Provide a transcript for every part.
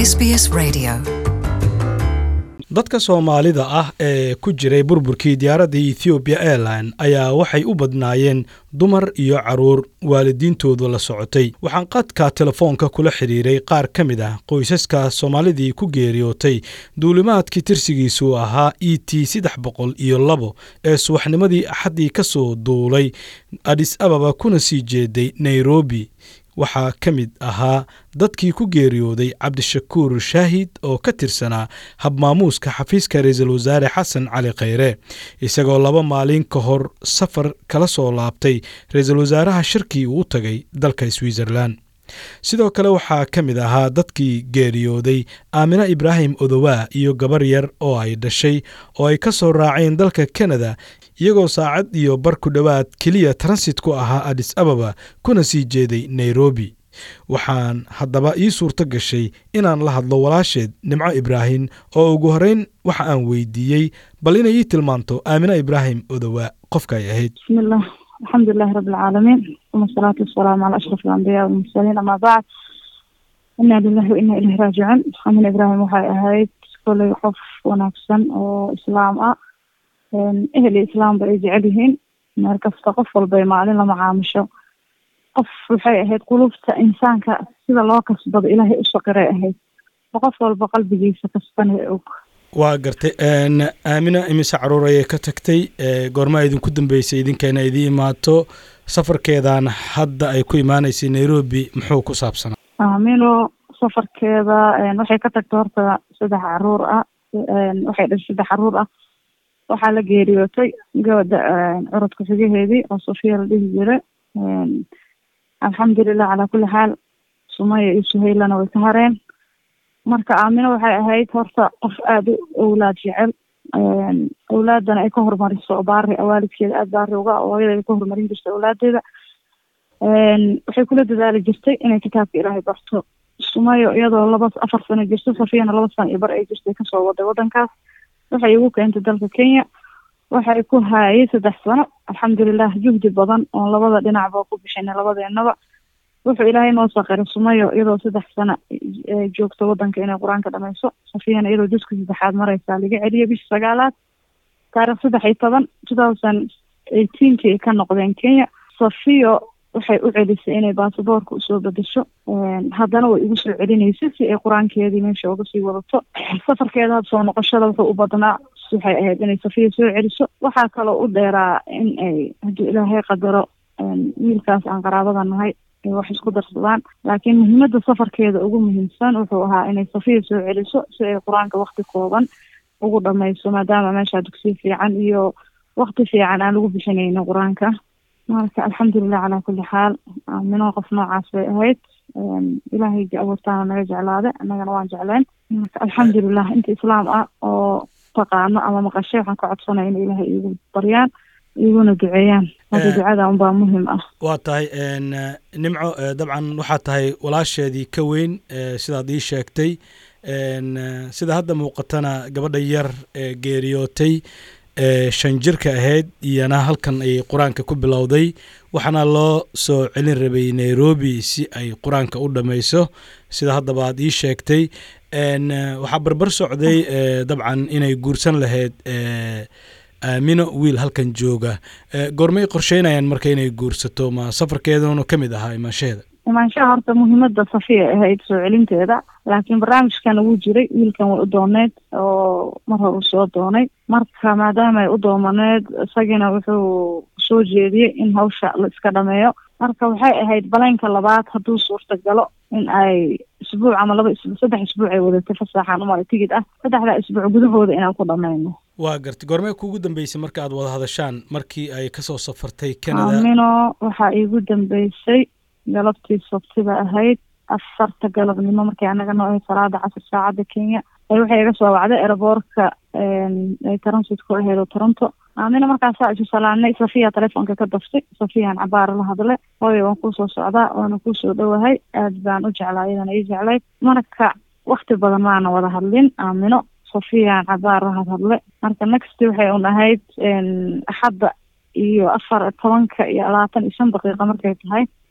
SBS Radio. dadka soomaalida ah ee ku jiray burburkii diyaaradda ethiopiya airline ayaa waxay u badnaayeen dumar iyo caruur waalidiintoodu la socotay waxaan qadka telefoonka kula xidhiiray qaar ka mid ah qoysaska soomaalidii ku geeriyootay duulimaadkii tirsigiisu ahaa e t saddex boqol iyo labo ee subaxnimadii axaddii ka soo duulay adis ababa kuna sii jeeday nairobi waxaa ka mid ahaa dadkii ku geeriyooday cabdishakuur shaahid oo ka tirsanaa habmaamuuska xafiiska ra-iisul wasaare xasan cali khayre isagoo laba maalin ka hor safar kala soo laabtay ra-iisul wasaaraha shirkii uu u tagay dalka switzerlan sidoo kale waxaa ka mid ahaa dadkii geeriyooday aamina ibraahim odowaa iyo gabar yar oo ay dhashay oo ay ka soo raaceen dalka kanada iyagoo saacad iyo bar ku dhowaad keliya transit ku ahaa adis ababa kuna sii jeeday nairobi waxaan haddaba ii suurto gashay inaan la hadlo walaasheed nimco ibraahim oo ugu horreyn waxa aan weydiiyey bal inay ii tilmaanto aamina ibraahim odowaa qofka ay ahayd bismillah alxamdulilahi rabi alcaalamiin uma asalaatu wasalaamu calaa ashraf alambiyaa walmursaliin amaa bacd inaa lilahi wa inaa ilahi raajicuun aamina ibraahim waxay ahayd koley qof wanaagsan oo islaam ah ehel iyo islaamba ay jecel yihiin meel kasta qof walbay maalin lama caamusho qof waxay ahayd qulubta insaanka sida loo kasbado ilaahay u saqiray ahayd oo qof walba qalbigiisa kastana og waa gartay aamina imise caruur ayay ka tagtay goormaa idinku dambeysay idinkeena idii imaato safarkeedan hadda ay ku imaanaysay nairobi muxuu ku saabsanaa aamino safarkeeda waxay ka tagtay horta saddex caruur ah waxay dhashay saddex caruur ah waxaa la geeriyootay gabadha curadka xigaheedii oo sofiya la dhihi jira alxamdulilah calaa kulli xaal sumaya iyo suhaylana way ka hareen marka aamino waxay ahayd horta qof aada u owlaad jecel awlaadana ay ka horumariso baari waalidkeeda aada baari uga hooyadeeda ka horumarin jirtay awlaadeeda waxay kula dadaali jirtay inay kitaabka ilaahay barto sumayo iyadoo laba afar sano jirto safiyana laba sano iyo bar ay jirtay kasoo waday wadankaas waxay igu keentay dalka kenya waxay ku haayay saddex sano alxamdulilah juhdi badan oon labada dhinacba ku bixinay labadeenaba wuxuu ilaahay noo saqiray sumayo iyadoo saddex sano joogto wadanka inay qur-aanka dhamayso safiyana iyadoo juska saddexaad mareysaa laga celiyay bisha sagaalaad taarikh saddex iyo toban two thousand eighteenki ay ka noqdeen kenya safiyo waxay u celisay inay baasaboorka usoo bedesho haddana way igu soo celinaysay si ay qur-aankeedii meesha uga sii wadato safarkeeda had soo noqoshada wuxuu u badnaa waxay ahayd inay safiya soo celiso waxaa kaloo u dheeraa in ay haddii ilaahay qadaro wiilkaas aan qaraabada nahay ay wax isku darsadaan laakiin muhiimada safarkeeda ugu muhiimsan wuxuu ahaa inay safiya soo celiso si ay qur-aanka wakti kooban ugu dhamayso maadaama meesha dugsiya fiican iyo wakti fiican aan lagu bixinayno qur-aanka marka alxamdulilah calaa kulli xaal aamino qof noocaas bay ahayd ilaahay abuurtaana naga jeclaada annagana waan jecleen marka alxamdulilah inta islaam ah oo taqaano ama maqashay waxaan ka codsanaya in ilaahay iigu baryaan iguna duceeyaan hadda ducada unbaa muhim ah waa tahay nimco dabcan waxaa tahay walaasheedii ka weyn sidaad ii sheegtay sida hadda muuqatana gabadha yar ee geeriyootay shan jirka ahayd iyana halkan ay qur-aanka ku bilowday waxaana loo soo celin rabay nairobi si ay qur-aanka u dhammayso sida haddaba aad ii sheegtay waxaa barbar socday dabcan inay guursan lahayd aamino wiil halkan jooga goormay qorsheynayaan marka inay guursato ma safarkeeduna ka mid ahaa imaanshaheeda imaanshaha horta muhiimada safiya ahayd soo celinteeda laakiin barnaamijkan ugu jiray wiilkan way u dooneed oo mar hore uu soo doonay marka maadaama ay u doomaneed isagina wuxuu soo jeediyey in hawsha la iska dhameeyo marka waxay ahayd baleenka labaad hadduu suurta galo in ay isbuuc ama laba isbuuc saddex isbuuc ay wadatay fasaaxan umar tigid ah saddexdaa isbuuc gudahooda inaan ku dhamayno waa gartay goormee kuugu dambeysay marka aad wada hadashaan markii ay kasoo safartay canada aamino waxaa iigu dambeysay galabtii sabtida ahayd afarta galabnimo markay anaga noo ahayd salaada casir saacadda kenya waxay iga soo wacday aeroboortka ay transit ku ahayd oo toronto aamina markaasaa isu salaanay safiya telefoonka ka daftay safiyaan cabaara la hadle hooyo waan kuusoo socdaa waana kuusoo dhowahay aad baan u jeclaa iyadana ii jeclayd marka wakti badan maana wada hadlin aamino safiyaan cabaar la hadhadle marka next waxay un ahayd axadda iyo afar tobanka iyo labaatan iyo shan daqiiqa markay tahay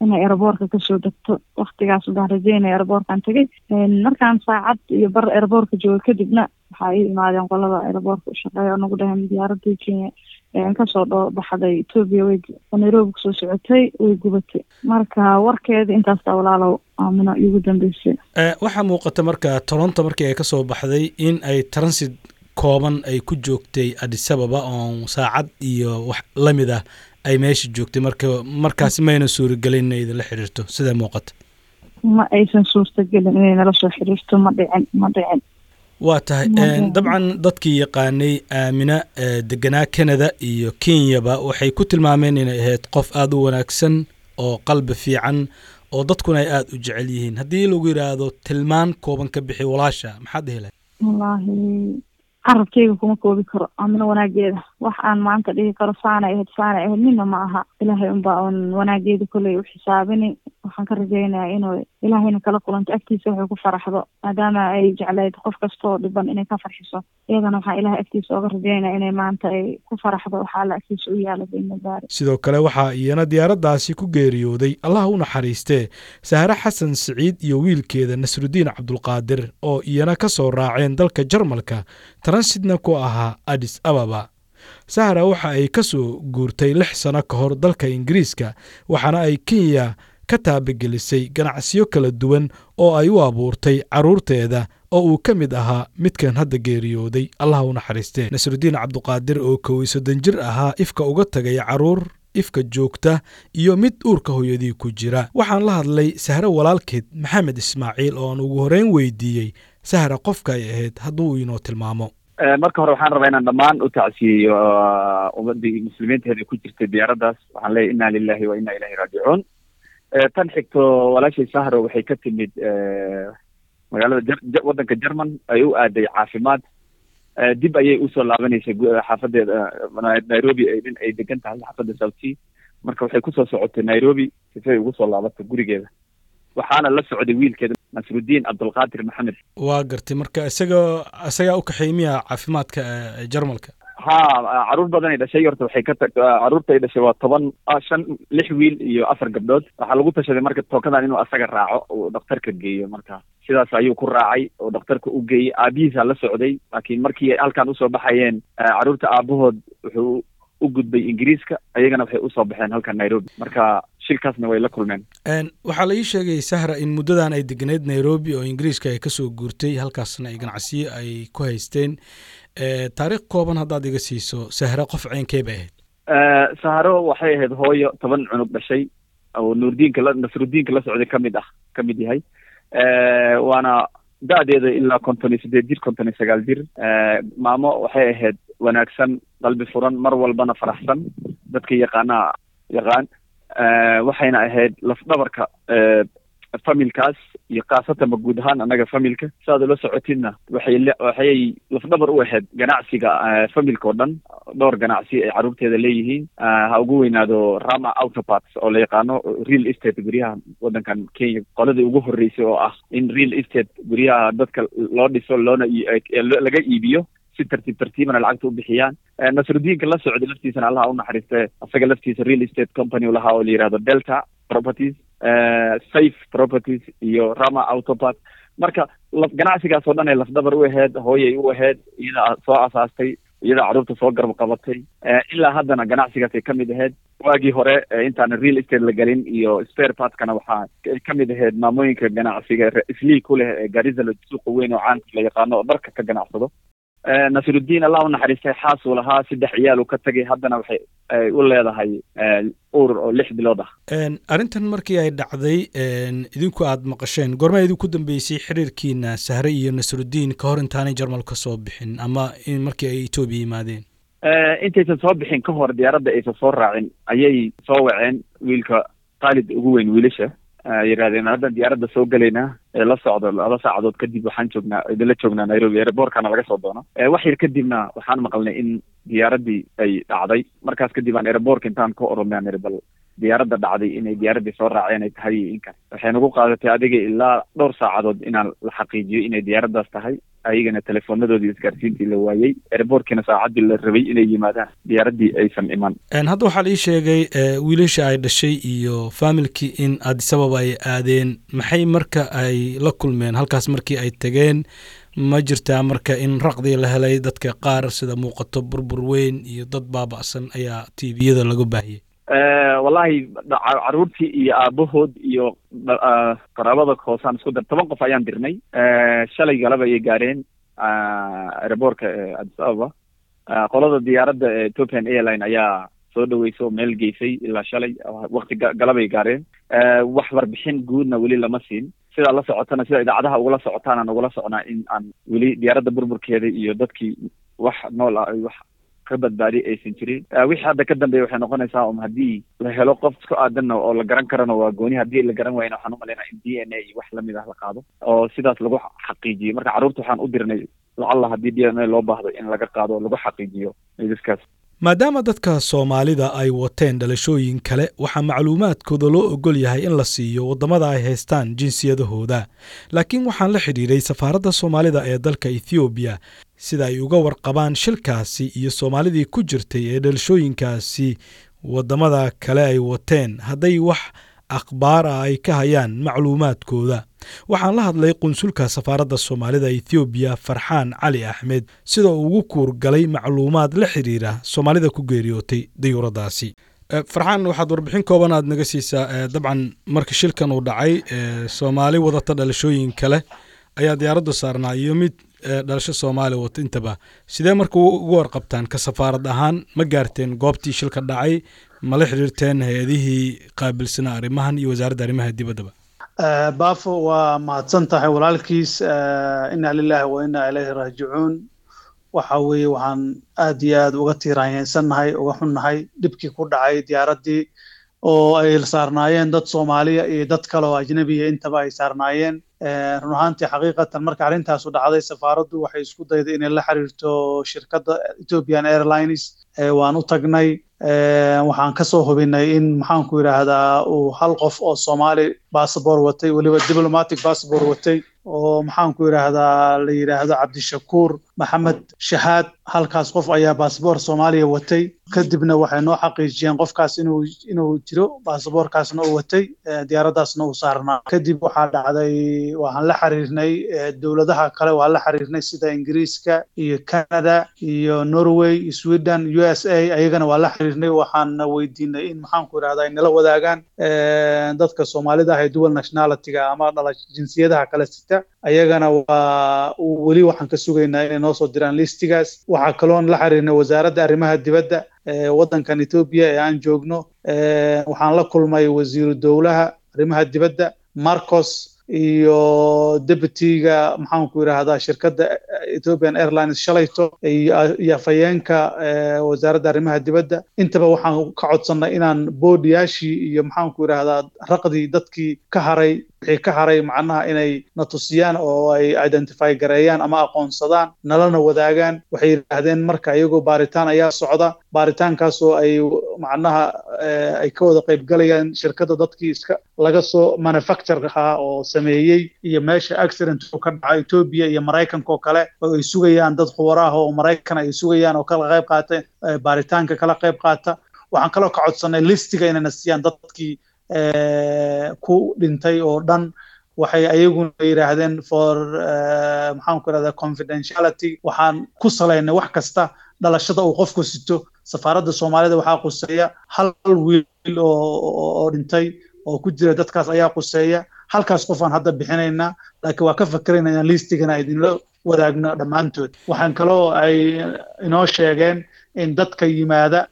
inay eraboorka kasoo degto waktigaas baan rajeynaya eraboorkan tegay markaan saacad iyo bar eraboorka jooga kadibna waxaa ii imaadeen qolada eraboorka u shaqeeya oo nagu dhaheen diyaaradii kenya kasoo dho baxday etoobiya way nairobi kusoo socotay way gubatay marka warkeeda intaasta walaalow aamino iigu dambeysay waxaa muuqata marka toronto markii ay kasoo baxday in ay transit kooban ay ku joogtay adisababa oo saacad iyo wax lamid ah ay meesha joogtay marka markaasi mayna suuragelin inay idinla xiriirto sidaa muuqata ma aysan suurtagelin inay nala soo xiriirto ma dhicin ma dhicin waa tahay dabcan dadkii yaqaanay aamina deganaa canada iyo kenyaba waxay ku tilmaameen inay ahayd qof aada u wanaagsan oo qalbi fiican oo dadkuna ay aada u jecel yihiin haddii lagu yidhaahdo tilmaan kooban ka bixi walaasha maxaad dhihi lahay wallaahi carabkeyga kuma koobi karo amina wanaageeda wax aan maanta dhihi karo saanay ahayd saanay ahayd nina ma aha ilaahay unbaa un wanaageeda kolley u xisaabini waxaan ka rajeynayaa inuu ilaahayna kala kulanto agtiisa waxay ku faraxdo maadaama ay jeclayd qof kastaoo dhiban inay ka farxiso iyadana waxaan ilahay agtiisa ooga rajeynaya inay maanta ay ku faraxdo waxaa alla agtiisa u yaala baynadaari sidoo kale waxaa iyana diyaaraddaasi ku geeriyooday allah u naxariistee sahre xasan siciid iyo wiilkeeda nasrudiin cabdulqaadir oo iyana ka soo raaceen dalka jarmalka transidna ku ahaa adis ababa sahra waxa ay ka soo guurtay lix sano ka hor dalka ingiriiska waxaana ay kenya ka taabagelisay ganacsiyo kala duwan oo ay u abuurtay carruurteeda oo uu ka mid ahaa midkan hadda geeriyooday allah u naxariistee nasrudiin cabduqaadir oo kow iyo soddon jir ahaa ifka uga tagay carruur ifka joogta iyo mid uurka hooyadii ku jira waxaan la hadlay sahre walaalkeed maxamed ismaaciil oo aan ugu horreyn weydiiyey sahra qofka ay ahayd hadduu inoo tilmaamo marka hore waxaan rabaa inaan dhammaan u tacsiyeyo ummadii muslimiinteeda ku jirtay diyaaraddaas waxaan leeyahy inna lilahi wa inna ilahi raajicuun tan xigto walaashay sahro waxay ka timid magaalada j waddanka german ay u aaday caafimaad dib ayay usoo laabanaysay xaafadeeda nairobi in ay degan tahay xaafadda south marka waxay kusoo socotay nairobi sifay ugu soo laabatay gurigeeda waxaana la socday wiilkeeda nasrudiin cabdulqaadir maxamed waa gartay marka isaga isagaa u kaxeey miya caafimaadka jarmalka ha caruur badan ay dhashay horta waxay ka tag caruurta ay dhashay waa toban shan lix wiil iyo afar gabdhood waxaa lagu tashaday marka tookadan inuu asaga raaco uu dhakhtarka geeyo marka sidaas ayuu ku raacay oo dhakhtarka u geeyey aabihiisaa la socday laakiin markii ay halkan usoo baxayeen caruurta aabahood wuxuu u gudbay ingiriiska ayagana waxay usoo baxeen halkan nairobi marka shilkaasna way la kulmeen waxaa la ii sheegay sahra in muddadan ay degneyd nairobi oo ingiriiska ay kasoo guurtay halkaasna ay ganacsiyo ay ku haysteen taariikh kooban haddaad iga siiso sahra qof ceynkey bay ahayd sahro waxay ahayd hooyo toban cunug dhashay oo nuurdiinka la nasrudiinka la socday kamid ah ka mid yahay waana da-deeda ilaa konton iyo sideed jir konton iyo sagaal jir maamo waxay ahayd wanaagsan qalbi furan mar walbana faraxsan dadka yaqaanaa yaqaan waxayna ahayd lafdhabarka familkaas iyo khaasatanba guud ahaan annaga familka saaad ula socotidna waxay waxay lafdhabar u ahayd ganacsiga familka oo dhan dhowr ganacsi ay carruurteeda leeyihiin ha ugu weynaado rama autoparts oo la yaqaano real estate guryaha waddankan kenya qoladii ugu horreysay oo ah in real estate guryaha dadka loo dhiso loona laga iibiyo si tartiib tartiibana lacagta u bixiyaan nasrudiinka la socday laftiisana allaha u naxariiste asaga laftiisa real estate company u lahaa oo la yihahdo delta properties safe properties iyo rama autopart marka ganacsigaas oo dhan ay lafdabar u ahayd hooyay u ahayd iyada soo asaastay iyada carruurta soo garab qabatay ilaa haddana ganacsigaasay ka mid ahayd waagii hore intaana real estate la gelin iyo spare partkana waxaa ka mid ahayd maamooyinka ganacsiga islii ku leh ee garizalo suuqa weyn oo caanka la yaqaano oo dharka ka ganacsado nasrudiin allah u naxariistay xaas uu lahaa saddex ciyaal uu ka tegay haddana waxay u leedahay uur oo lix bilood ah arrintan markii ay dhacday idinku aad maqasheen goormaa idinku dambeysay xiriirkiina sahre iyo nasrudiin ka hor intaanay jarmal ka soo bixin ama markii ay etoobiya yimaadeen intaysan soo bixin ka hor diyaaradda aysan soo raacin ayay soo waceen wiilka khaalid ugu weyn wiilasha yidhahdeen haddan diyaaradda soo gelaynaa ee la socdo laba saacadood kadib waxaan joognaa idinla joognaa nairobi airbortkana laga soo doono wax yar kadibna waxaan maqalnay in diyaaraddii ay dhacday markaas kadib aan airbortka intaan ka orodnay aan iri bal diyaaradda dhacday inay diyaaraddii soo raaceen ay tahay iyo inkan waxay nagu qaadatay adiga ilaa dhowr saacadood inaan la xaqiijiyo inay diyaaraddaas tahay ayagana teleefoonadoodii isgaarsiintii la waayey airboortkiina saacaddii la rabay inay yimaadaan diyaaraddii aysan iman hadda waxaa la ii sheegay wiilasha ay dhashay iyo faamilkii in adisababa ay aadeen maxay marka ay la kulmeen halkaas markii ay tegeen ma jirtaa marka in raqdii la helay dadka qaar sida muuqato burbur weyn iyo dad baaba'san ayaa tviyada laga baahiyey wallahi caruurtii iyo aabahood iyo qaraabada hoosaan isku dar toban qof ayaan dirnay shalay galaba ayay gaareen aeroboortka addis ababa qolada diyaaradda ethiopian airline ayaa soo dhaweysa oo meel geysay ilaa shalay wakti galabay gaareen wax warbixin guudna weli lama siin sidaa la socotana sida idaacadaha ugula socotaana nagula socnaa in aan weli diyaaradda burburkeeda iyo dadkii wax nool ah wax ka badbaadi aysan jirin wixii hadda ka dambeeya waxay noqonaysaa um haddii la helo qof isku aadanna oo la garan karana waa gooni haddii la garan waayana waxaan umalaynaa in d n a iyo wax lamid ah la qaado oo sidaas lagu xaqiijiyo marka carruurta waxaan u dirnay lacalla haddii d n a loo baahdo in laga qaado oo lagu xaqiijiyo idiskaas maadaama dadka soomaalida ay wateen dhalashooyin kale waxaa macluumaadkooda loo ogol yahay in la siiyo waddamada ay haystaan jinsiyadahooda laakiin waxaan la xidhiidhay safaaradda soomaalida ee dalka ethoobiya sida ay uga warqabaan shilkaasi iyo soomaalidii ku jirtay ee dhalashooyinkaasi waddamada kale ay wateen hadday wax akhbaar ah ay ka hayaan macluumaadkooda waxaan la hadlay qunsulka safaaradda soomaalida ethoobiya farxaan cali axmed sida uu ugu kuurgalay macluumaad la xiriira soomaalida ku geeriyootay dayuuradaasi farxaan waxaad warbixin kooban aad naga siisaa dabcan marka shilkan uu dhacay soomaali wadata dhalashooyin kale ayaa diyaaraddu saarnaa iyo mid dhalasho soomaali wata intaba sidee marka ugu warqabtaan ka safaarad ahaan ma gaarteen goobtii shilka dhacay ma la xiriirteen hay-adihii qaabilsanaa arrimahan iyo wasaaradda arrimaha dibaddaba baafo waa mahadsan tahay walaalkiis inna lilaahi wa inna ilayhi raajicuun waxa weeye waxaan aad iyo aad uga tiiraanyeysannahay uga xunnahay dhibkii ku dhacay diyaaraddii oo ay saarnaayeen dad soomaaliya iyo dad kale oo ajnabiya intaba ay saarnaayeen run ahaantii xaqiiqatan marka arrintaasu dhacday safaaraddu waxay isku dayday inay la xiriirto shirkadda ethiopian airlines waan u tagnay waxaan ka soo hubinay in maxaanku yidhaahdaa uu hal qof oo soomaali bassabor watay weliba diplomatic bassabor watay oo maxaanku yidhaahdaa la yidhaahdo cabdishakuur maxamed shahaad halkaas qof ayaa basaboor soomaaliya watay kadibna waxay noo xaqiijiyeen qofkaas inuu inuu jiro basaboorkaasna uu watay diyaaraddaasna uu saarnaa kadib waxaa dhacday waxaan la xiriirnay dowladaha kale waan la xiriirnay sida ingiriiska iyo canada iyo norway iyo sweden u s a ayagana waan la xiriirnay waxaan weydiinay in maxaanku yidhahdaa ay nala wadaagaan dadka soomaalida ah ee dual nationalityga ama dhala jinsiyadaha kale sita ayagana waa weli waxaan ka sugaynaa inay noo soo diraan listigaas waxaa kaloon la xiriirnay wasaaradda arrimaha dibadda waddankan etoobiya ee aan joogno waxaan la kulmay wasiiru dowlaha arrimaha dibadda marcos iyo deputyga maxaanku yidhaahdaa shirkadda ethiopian airlines shalayto iyo afhayeenka wasaaradda arrimaha dibadda intaba waxaan ka codsannay inaan boodiyaashii iyo maxaanku yidhaahdaa raqdii dadkii ka haray wixii ka haray macnaha inay na tusiyaan oo ay identify gareeyaan ama aqoonsadaan nalana wadaagaan waxay yidhaahdeen marka iyagoo baaritaan ayaa socda baaritaankaasoo ay macnaha ay ka wada qaybgalayaan shirkadda dadkii iska laga soo manufacture ahaa oo sameeyey iyo meesha accident ka dhaca etoobiya iyo maraykanka oo kale oo ay sugayaan dad khubaro ah oo maraykan ay sugayaan oo kala qayb qaata baaritaanka kala qayb qaata waxaan kaloo ka codsanay listiga inayna siiyaan dadkii ku dhintay oo dhan waxay ayaguna yidhaahdeen for maxaanku irahdaa confidentiality waxaan ku salaynay wax kasta dhalashada uu qofku sito safaaradda soomaalida waxaa quseeya hal wiil oo dhintay oo ku jira dadkaas ayaa quseeya halkaas qof aan hadda bixinaynaa laakiin waa ka fakerayna inaan liistigana idinla wadaagno dhammaantood waxaan kaloo ay inoo sheegeen in dadka yimaada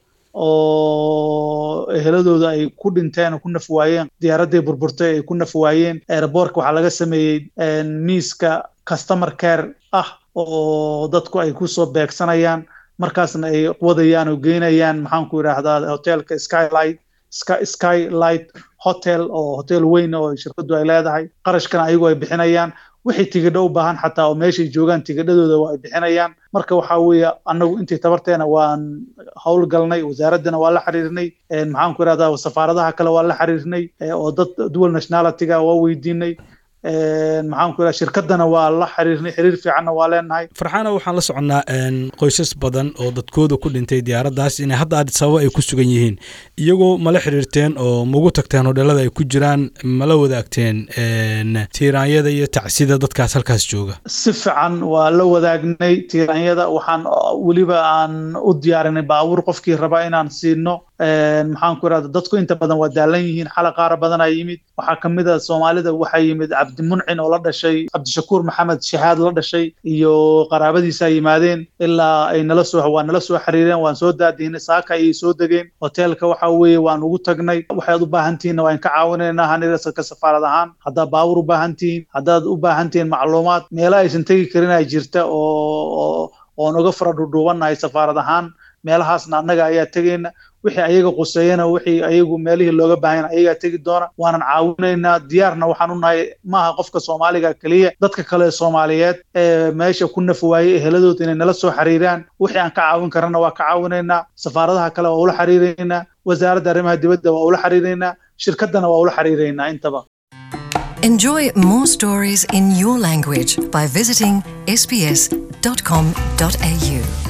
oo eheladooda ay ku dhinteen oo ku naf waayeen diyaaraddii burburtay ay ku naf waayeen airbortka waxaa laga sameeyey miiska customer care ah oo dadku ay kusoo beegsanayaan markaasna ay wadayaan oo geynayaan maxaanku yidhaahdaa hotelka skylight skylight hotel oo hotel weyn oo shirkaddu ay leedahay qarashkana ayagu ay bixinayaan wixii tigidho u baahan xataa oo meeshay joogaan tigidhadooda waa ay bixinayaan marka waxaa weeye annagu intii tabarteena waan howlgalnay wasaaraddana waa la xiriirnay maxaan ku irahdaa safaaradaha kale waa la xiriirnay oo dad dual nationalityga waa weydiinay maxaan ku irahda shirkadana waa la xiriirnay xiriir fiicanna waa leenahay farxaana waxaan la soconnaa qoysas badan oo dadkooda ku dhintay diyaaraddaas inay hadda addis ababa ay ku sugan yihiin iyagoo mala xiriirteen oo magu tagteen hodheelada ay ku jiraan mala wadaagteen tiiraanyada iyo tacsida dadkaas halkaas jooga si fiican waa la wadaagnay tiiraanyada waxaan weliba aan u diyaarinay baabuur qofkii raba inaan siino maxaan ku irahda dadku inta badan waa daalan yihiin xala qaara badanaa yimid waxaa kamid a soomaalida waxaa yimid cabdimuncin oo la dhashay cabdishakuur maxamed shahaad la dhashay iyo qaraabadiisaa yimaadeen ilaa ay nala soo waa nala soo xiriireen waan soo daadiinay saaka ayay soo degeen hoteelka waxa weeye waan ugu tagnay waxaad u baahan tihiinna waan ka caawinaynaa hanirasaka safaarad ahaan haddaad baawur u baahan tihiin haddaad u baahan tihiin macluumaad meelo aysan tegi karin ay jirta oo oon uga fara dhudhuubannahay safaarad ahaan meelahaasna annaga ayaa tegayna wixii ayaga quseeyana wixii ayagu meelihii looga baahan ayagaa tegi doona waanan caawinaynaa diyaarna waxaan u nahay maaha qofka soomaaliga keliya dadka kale soomaaliyeed ee meesha ku naf waayey eheladood inay nala soo xiriiraan wixii aan ka caawin karana waa ka caawinaynaa safaaradaha kale waa ula xiriiraynaa wasaaradda arrimaha dibadda waa ula xiriiraynaa shirkaddana waa ula xiriiraynaa intaba Enjoy more stories in your language by visiting sbs.com.au.